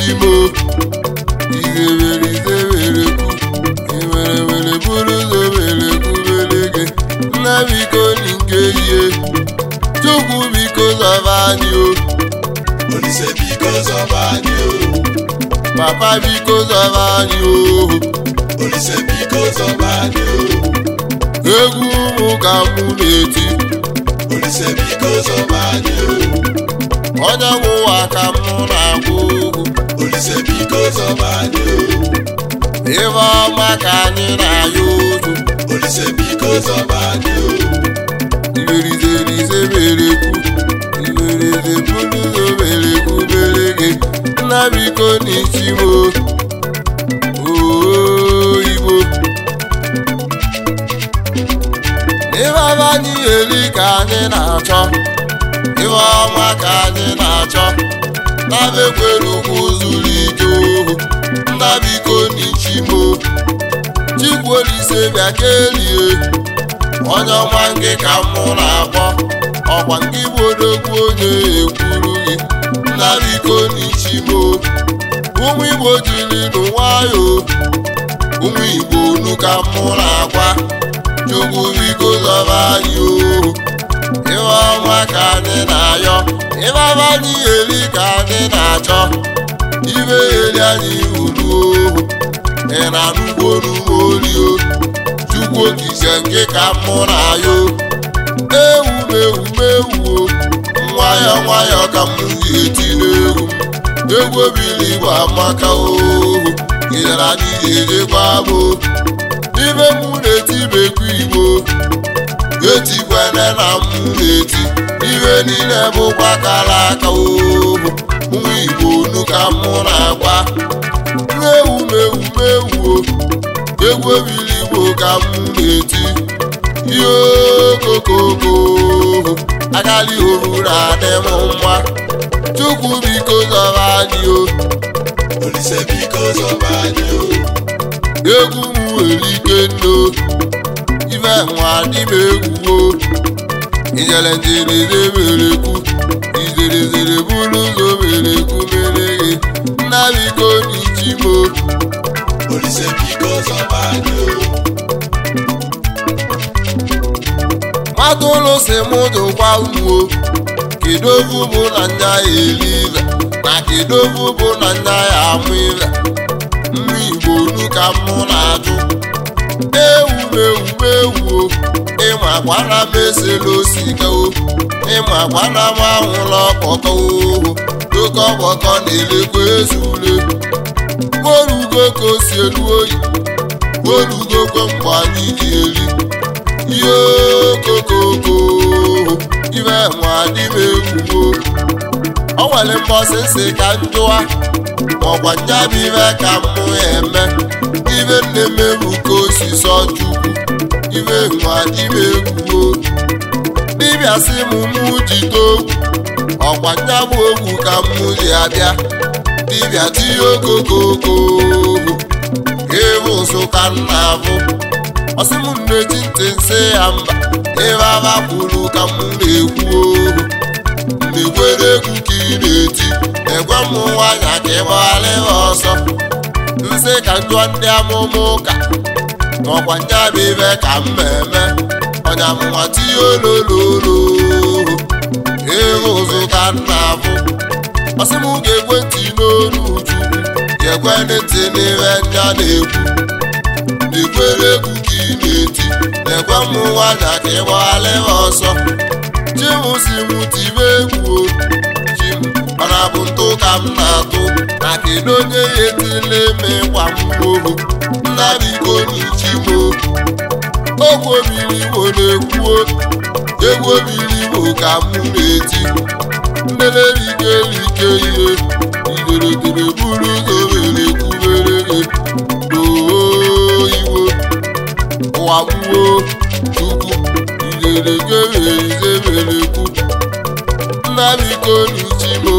n'ichimo izewere izewere ku iwere were bụrụ ụzọ were kubere gị nna biko nke ihe chukwu biko zọba anyị o Olise biko zọba anyị o papa biko zọba anyị o Olise biko zọba anyị o egwu ụmụ ka mụ na-eti Olise biko zọba anyị o onye nwe ụwa ka mụ na-agwa okwu Olise biko zọba anyị o ife ọma ka anyị na-ayọ ozu Olise biko zọba anyị o iberizerize mere kwu ibereze bụrụ ụzọ mere kwu mere gị nna biko n'ichimo oyibo ife ọma anyị eri ka anyị na-achọ ife ọma ka anyị na-achọ na-ekwere ụkwụ zuru ike ohu nna biko n'ichimo chikwolise bịa kelie onye ọma nke ka mụ na-akpọ ọkwa nke bụ odogwu onye ekwuru gị nna biko n'ichimo ụmụ igbo jiri n'nwayọ ụmụ igbo unu ka mụ na-agwa chukwu biko zọba anyị ohu ife ọma ka anyị na-ayọ ife ọma anyị eri ka anyị na-achọ ibe eri anyị ulu ohu ị na-anụgbo n'ugbo olio chukwu okike nke ka mụ na-ayọ ewu m ewu m ewu o nwayọ nwayọ ka m ga-eti n'egwu m egwu obili igbo amaka ohu gịnyere anyị ga-ejekwa bụ ibe mụ na-eti bekwa igbo etikwene na m na-eti ibe niile bụkwa kara aka ohu ụmụ igbo unu ka mụ na-agwa ewu m ewu m ewu o egwu obili igbo ka m na-eti ihe okokoko agali oru na-adị m mma chukwu biko zọba anyị o Olise biko zọba anyị o egwu m nwere ike nno ife nwa dị m egwu o ijele njereze mere kwu ijerezere bụrụ ụzọ mere kwu mere gị nna biko n'ichimo Olise biko zọba anyị o mmadụ ụlụ si mụ dụkwa unu o kedu ofu bụ na nya ya eri ive na kedu ofu bụ na nya ya amụ ive nri igbo unu ka mụ na-ajụ ewu m ewu m ewu o ịma gwara m esela osika o ịma gwara m anwụla ọkpọkọ ohu oke ọkpọkọ na-elekwa ezule morugo ka o si elu oyi morugokwe mgbe anyị ji eri ihe okokoko ibe nwa dị m egwugo o nwere mbọsị nsị ka njụwa maọkwa nyabụ ibe ka mụ eme ibe nne m ebu ka osisi ọchukwu ibe nwa dị m egwugo dibịa sị m mụ jide ogwu ọkwa nyabụ ogwu ka mụ ji abịa dibịa tinye okokoko ịbụ ụzụ ka m na-abụ ọsị m na-eji ntị nsị ya mba ebe aba kwuru ka m na-ekwu ohu na-ekwere egwu ka ị na-eti ekwe m nwanya ka ị gbaghala ya ọsọ nsị ka njụọ ndị amụma ụka maọkwa nyabụ ibe ka m eme ọnya mụnwa tinye olololo ịhụ ụzụ ka m na-abụ ọsị m ga-ekwe ntị n'olu chukwu ga-ekwe ntị n'ihe nya na-ekwu na-ekwere egwu ka ị na-eti na-ekwe m nwanya ka ị gbaghala ya ọsọ chim si m tibe egwu o chim ọ na-abụ ntụ ka m na-atụ na kedu onye ya etile eme ịkwa m ohu nna biko n'ichimo ogwu obiri igbo na-ekwuo egwu obiri igbo ka m na-eti nnelerike ihe igeregere buru ụzọ were kwubere gị oo iwo ụwa gbuo chukwu igeregere ize were kwu nna biko n'ichimo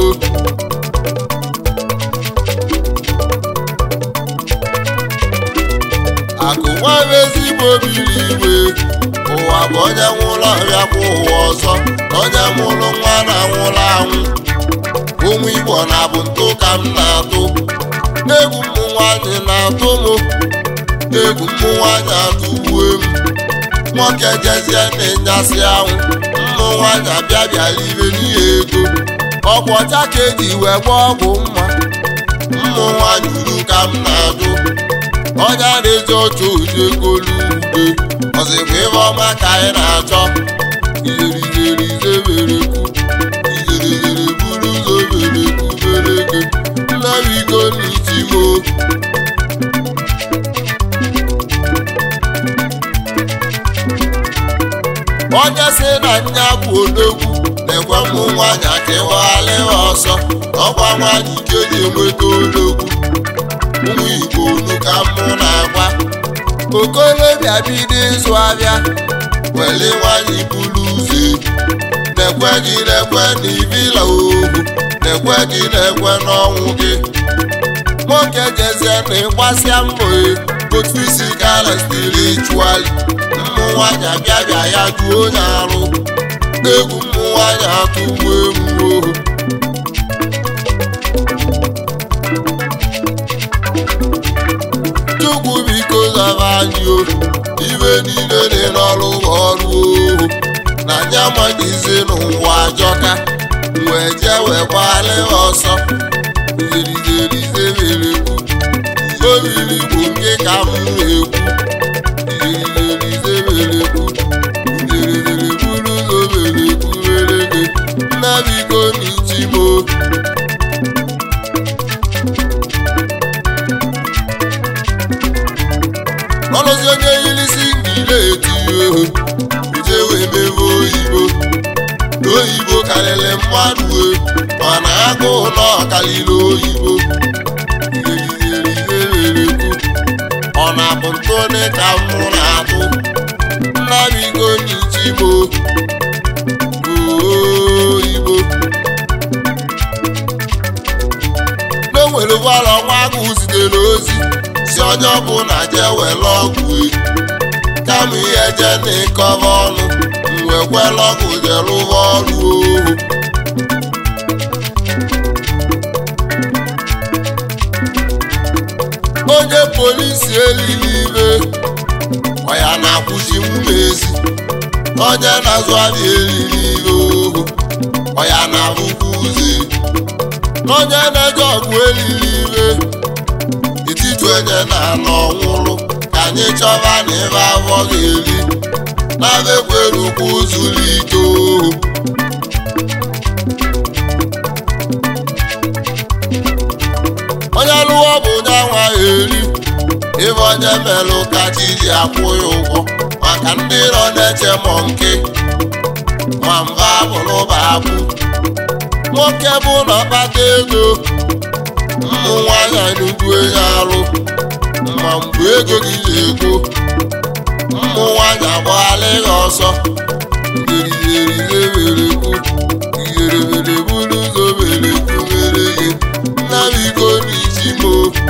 akụ nwere ezigbo biri igwe ụwa bụ onye nwụrụ ọrịa kwa ụwa ọzọ onye mụrụ nwa na nwụrụ anwụ ụmụ igbo na-abụ ntụ ka m na-atụ egwu mmụ nwanyị na-atụ m egwu mmụ nwanyị atụgbuo m nwoke jezie na-enyasị anwụ mmụ nwanyị abịa bịala ibe n'ihe ego ọgwụ ọcha ka eji wee gba ọgwụ mma mmụ nwanyị uru ka m na-ajụ ọnya na-eji ọchụ oji egolu ude ọzịkwa ibe ọma ka anyị na-achọ izerizerizeberekwu izerizere buru ụzọ berekwu bereke nnabigo n'ichimo onye si na nya bụ odogwu na-ekwe mmụ nwanyị akịwaghalịwa ọsọ ọkwa nwanyị ike na-enweta odogwu ụmụ igbo unu ka mụ na-agwa okolobịa bido ịzụ abịa wele nwanyị buru ụzọ na-ekwe gị na-ekwe na ibila ohu na-ekwe gị na-ekwe n'ọnwụ gị nwoke jezie na ịgbasịa mbọ both physical and spiritually mmụ nwanyị abịa bịa ya juo onye arụ egwu mmụ nwanyị atụgbu egwu ohu chukwu biko zaba anyị o ibe niile dị n'ọrụ ọrụ ohu na anya amaghịzi n'ụwa ajọka wee jee wee gbalị ọsọ izerizerizeberekwu obiri bụ nke ka m na-ekwu izerizerizeberekwu izerizere buru ụzọ berekwu bereke nnabiko n'ichimo ọlụzi onye yirisi ngile etinye ohu uje wee mebe oyibo n'oyibo karịrị mmadụ e mana agụụ na ọkalịrị oyibo izerizerizeberekwu ọ na-abụ ntụnị ka mụ na-atụ nnabigo n'ichimo oyibo n'onwere ụgbọala ọnwa agụ zitere ozi si onye ọbụla jee were ọgwụ e kama ihe je na ịkọba ọnụ wee kwela ọgwụ jee rụba ọrụ ohu onye polisi elili ibe ọya na-akwụchi mmezi onye na-azụ abịa elili ibe ohu ọya na-abụkwa uze onye na-eje ọgwụ elili ibe etiti onye na-anọ nwụrụ ka anyị chọba na ebe afọ ga-eri na-abekwere ukwu zuru ike ohu onye lụọ bụ onye nwa eri ebe onye melụ ka chi ji akwụ ya ụgwọ maka ndị nọ na-eche mọ nke nwamba bụrụba abụ nwoke bụ na ọkpata ego ụmụ nwanyị nnukwu enye alụ ma mgbe ego gị na-ego ụmụ nwanyị agbaghala ya ọsọ ihererekwu iherebere buru ụzọ berekwu mere gị nna m iko n'isi mo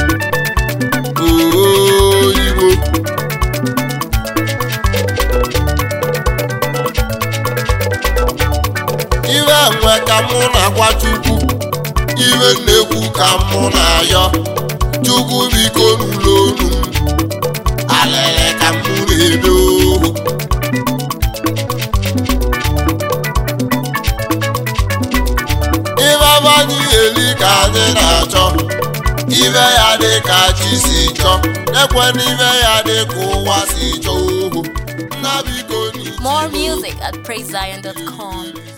oyibo iwe nwe ka mụ na-agwa chukwu iwe nnekwu ka mụ na-ayọ chukwu biko n'ụlọ onu m alele ka mụ na-ede ohu ibe abanyị eli ka anyị na-achọ ibe ya dị ka chi si chọọ ekwe n'ibe ya dị ka ụwa si chọọ ohu nna biko n'ichi More music at praisezion.com.